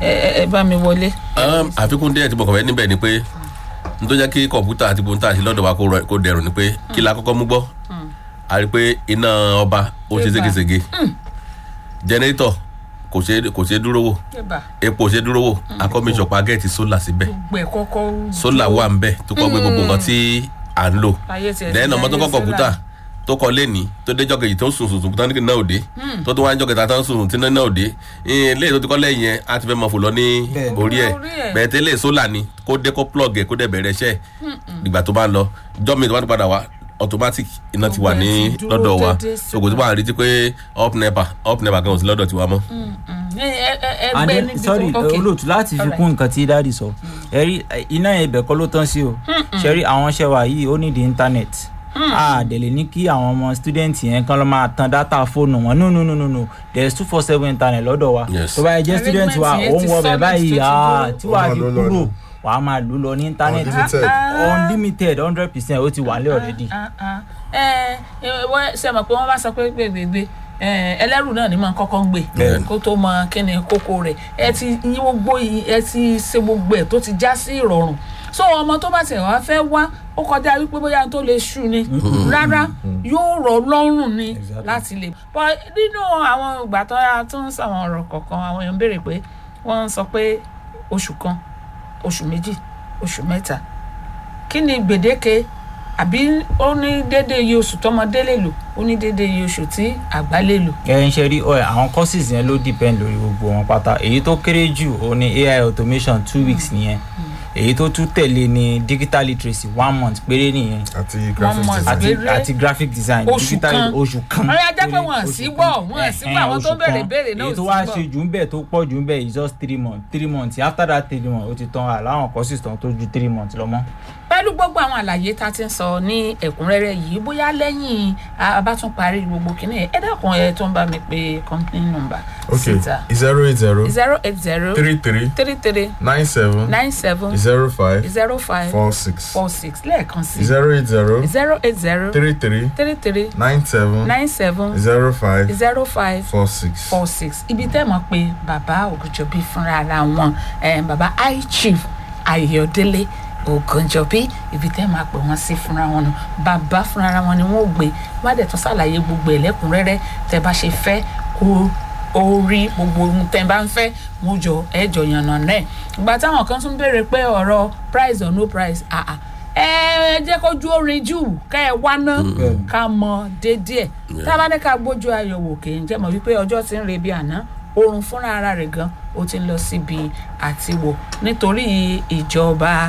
ẹ ẹ- ẹ bá mi wọlé. Um, àfikún díẹ̀ tí mo kàn fẹ́ níbẹ̀ ni pé n tó jẹ́ kí kọ̀ǹpútà àti gbóhùn tá a ṣe lọ́dọ̀ wa kó rọ- kó dẹrùn ni pé kí la kọ́kọ́ mú gbọ́ a rí i pé iná ọba ó ṣe Eba. ségesège jẹnẹrétọ̀ kò ṣe kò ṣe dúró wò Eba, epo ò ṣe dúró wò akọ́míṣọ̀pá gẹ̀ẹ́tì sólà síbẹ̀ gbogbo ẹ̀ kọ́kọ́. sólà wà ń bẹ̀ tó kọ́ gbé gbogbo nǹkan tí à ń lò Ayé tiẹ̀ ti lẹ́yìn ọmọ tó ayé kọ́ kọ̀ǹpútà sólà. tó kọ lẹ́ni tó dé jọ́kejì tó sùn sùn sùn tán ní náà òde tó tó wá ń jọ́kẹta tán sùn tí náà òde ilé tó ti kọ́ lẹ́yìn yẹn á ti fẹ́ mọ fò lọ ní Bẹ́ẹ̀ni. orí ẹ̀ Orí ẹ̀. bẹ́ẹ̀ tẹ́lẹ̀ sólà ni kó dé kó plug ẹ̀ kó dẹ̀ bẹ̀rẹ̀ iṣẹ́ ìgbà tó bá ń lọ jọ́mi tó bá ti padà wá automatic iná ti wà Gbogbo ẹ̀ ní ti dúró lọ́dọ̀ wa déédéé so kò tó bá ń retí pé up nepa up nepa kan ò sí lọ́dọ̀ tiwa mọ́. ẹ ẹ ẹ and gbé then níbi sorry tó- okay. olóòtú láti fi Alright. kún nǹkan tí dáàdi sọ ẹrí iná yẹn ibẹ̀ kọ́ ló tán sí o ṣẹ́rí àwọn iṣẹ́ wa yìí ó nídìí internet a dẹ̀ lè ní kí àwọn ọmọ student yẹn kán lọ́ máa tan data fóònù wọn no no no no no there is two four seven internet lọ́dọ̀ wa Yes. tó bá yẹ jẹ́ student wa Arrangement yẹn ó ń ti wọ bẹ̀ solid báyìí tó ti ah, dúró. tí wàá Ó máa fi lò lọ kúrò ni. wàá máa lò lọ ní internet Unlimited. unlimited hundred percent ó ti wà nílẹ̀ already. Ah, ah. ẹ ẹ wọ́n ṣe mọ̀ pé wọ́n bá sọ pé gbègbègbè ẹlẹ́rù náà ni máa ń kọ́kọ́ ń gbé Bẹ́ẹ̀ni. kó tó mọ kí ni kókó rẹ̀ ẹ ti yín gbogbo yìí ẹ ti ṣe gbogbo ẹ̀ tó ti já sí ìrọ̀rùn so ọmọ tó bá tẹ̀ wá fẹ́ wá ó kọjá wípé bóyá tó lè ṣù ni rárá yóò rọ̀ lọ́rùn ni Exactly. láti lè bọ́ nínú àwọn ìgbà tó yà tó ń sàwọn ọ̀rọ̀ kọ̀ọ̀kan àwọn èèyàn ń béèrè pé wọ́n ń sọ pé oṣù kan oṣù méjì oṣù mẹ́ta kí ni gbèdéke àbí ó ní déédéé iye oṣù tọmọdé lè lò ó ní déédéé iye oṣù tí àgbà lè lò. ẹ ń ṣe rí ọ àwọn courses yẹn ló depend lórí gbogbo wọn pátá èyí tó kéré jù ó ní ai automation two weeks nìyẹn èyí tó tún tẹ̀lé ní digital literacy one month péré nìyẹn àti graphic month. design. àti Péré. àti graphic design Oṣù digital kan. oṣù kan Ọ̀rẹ́ ajá pé péré, wọ́n oṣù sí kan. gbọ́, wọ́n sí Ẹ̀hẹ́n, gbọ́, àwọn tó oṣù béèrè kan. béèrè náà ò èyí tó sí wá gbọ́. ṣe jù ń bẹ̀ tó pọ̀ jù ń bẹ̀ is just three months three months after that three months ó ti tán àláwọn courses tán tó ju three months lọ mọ́. pẹ̀lú gbogbo àwọn àlàyé tá a ti ń sọ ní ẹ̀kúnrẹ́rẹ́ yìí bóyá lẹ́yìn a bá tún parí gbogbo kìnìún ẹ̀ ẹ dákun ẹ tó ń bá mi pe company number okay síta zero eight zero zero eight zero three three three three nine seven nine seven zero five zero five four six four six lẹ́ẹ̀kan sí zero eight zero zero eight zero three three three three nine seven nine seven zero five zero five four six. four six ibi tẹ́ mọ̀ pé bàbá ògùnjọ́bí fúnra ara wọn eh, bàbá high chief ayọ̀délé ògùnjọ́bí ibi tẹ́ máa pè wọ́n sí fúnra wọn nù bàbá fúnra ara wọn ni wọ́n ò gbé wọ́n á dẹ̀ tún ṣàlàyé gbogbo ẹ̀ lẹ́kùnrẹ́rẹ́ tẹ́ bá ṣe fẹ́ kó orí gbogbo ohun tẹ́ bá ń fẹ́ wọ́n jọ ẹ̀ jọ yànnà náà ìgbà táwọn kan tún béèrè pé ọ̀rọ̀ price or no price ah ah ẹ jẹ́ kó ju orin jù ká ẹ wá ná ká mọ déédéé tá a bá ní ká gbójú ayọ̀ wò kì í jẹ́ mọ̀ wípé ọjọ́ ti ń re bí àná oorun fúnra ara rẹ̀ gan ó ti ń lọ síbi àtiwò nítorí ìjọba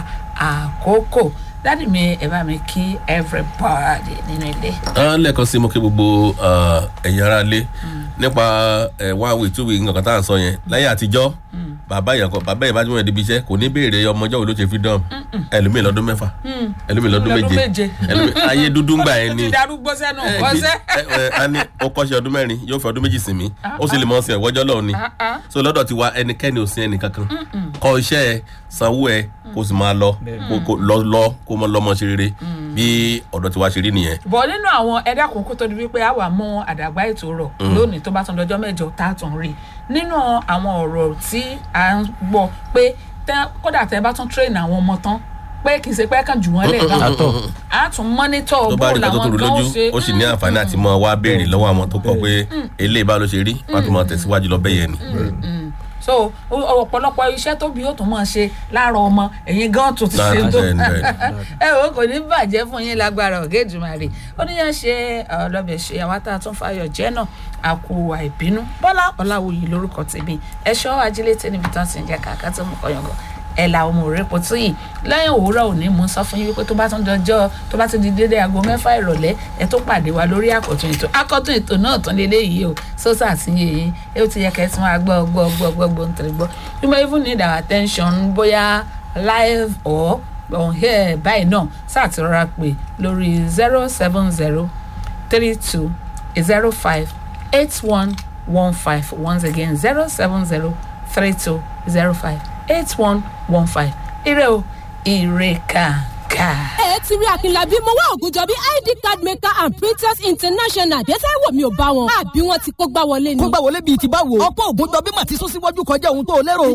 àkókò dádì mi ẹ bá mi kí everybody nínú ilé. Ah, lẹ́ẹ̀kan sí mo kí gbogbo ah, ẹ̀yin ará lé nípa ẹ̀ one week two week nǹkan tá à ń sọ yẹn láyé àtijọ́ bàbá yẹn kọ bàbá yẹn bá jùmọ̀ débi iṣẹ́ kò ní béèrè ọmọjọ́ wo ló ṣe freedom ẹlòmíì lọ́dún mẹ́fà ẹlòmíì lọ́dún Lọ́dún méje méje. ẹlòmíì ayé dúdú ń gbà yẹn ó ni ti darúgbó sẹ́nu ẹ, ọ̀sẹ́. ẹ, ẹ, a ní ó kọ́ṣẹ́ ọdún mẹ́rin yóò fi ọdún méjì sinmi ó sì lè mọ̀ ọ́ sin ẹ̀wọ́jọ́ lọ́wọ́ ni so lọ́dọ̀ ti wa ẹnikẹ́ni ò sin ẹnì kankan kọ́ iṣẹ́ ẹ sanwó ẹ kó sì máa lọ kó kó lọ lọ kó mọ lọ́mọ ṣe rere bí ọ̀dọ̀ ti wa ṣe rí nìyẹn. bọ̀ nínú àwọn ẹ̀dá àkókò tó di wípé a wà mú àdàgbà ètò rọ̀ lónìí tó bá tún dọjọ́ mẹ́jọ tá a tún rí nínú àwọn ọ̀rọ̀ tí a ń gbọ́ pé tẹ́- kódà tẹ́ bá tún train àwọn ọmọ tán pé kì í ṣe pé kàn jù wọ́n lẹ̀ náà àtọ̀ a tún mọ́nítọ̀ tó bó bá rí nǹkan tó làwọn tòrò gan lójú ṣe ó sì ní àǹfààní àti mọ wá béèrè lọ́wọ́ àwọn tó kọ́ pé eléyìí bá ló ṣe rí wọ́n á tún máa tẹ̀síwájú lọ bẹ́yẹn ni. so o- ọ̀pọ̀lọpọ̀ iṣẹ́ tóbi ó tún máa ṣe láàárọ̀ ọmọ ẹ̀yin gan tún ti ṣe Láàárọ̀, tó bẹ́ẹ̀ni, bẹ́ẹ̀ni. ẹ o kò ní bàjẹ́ fún yín lágbára ọ̀gá ìjùmọ̀rì ó ní yẹn ṣe ọlọ́bẹ̀ ṣe àwọn tá a tún fayọ̀ jẹ́ náà àkó àìbínú bọ́lá ọ̀làwòye lórúkọ tèmi ẹ̀ṣọ́ ajílétẹ́ níbi tán ti ń jẹ́ kàkà tó mú kọyọ̀ngọ̀ ẹ̀ la ọmọ rẹ̀ pọ̀ tó yìí lẹ́yìn òwúrọ̀ òní mú sọ fún yín wípé tó bá tún dọjọ́ tó bá tún di dédé aago mẹ́fà ìrọ̀lẹ́ ẹ tó pàdé wa lórí àkọ́tún ètò àkọ́tún ètò náà tún lélẹ́ yìí o sọ́sà àti yìnyín ẹ ó ti yẹ kẹ́ ẹ tún máa gbọ́ gbọ́ gbọ́ gbọ́ gbọ́ nítorí gbọ́ you may even need our attention bóyá live or on here báyìí náà sáà ti rọra pè lórí zero seven zero three two zero five eight one one five once again zero seven zero three two zero five eight one one five ire o ire kàkà. ẹ ti rí akínlábí mo wá ògùnjọ bí id card maker and printers international dẹ́sẹ̀ wò mí ò bá wọn àbí wọn ti kó gbá wọlé ni. kó gbà wọlé bíi ti báwo. ọ̀pọ̀ ògùn jọ bí màá ti sún síwájú kọjá ohun tó lérò.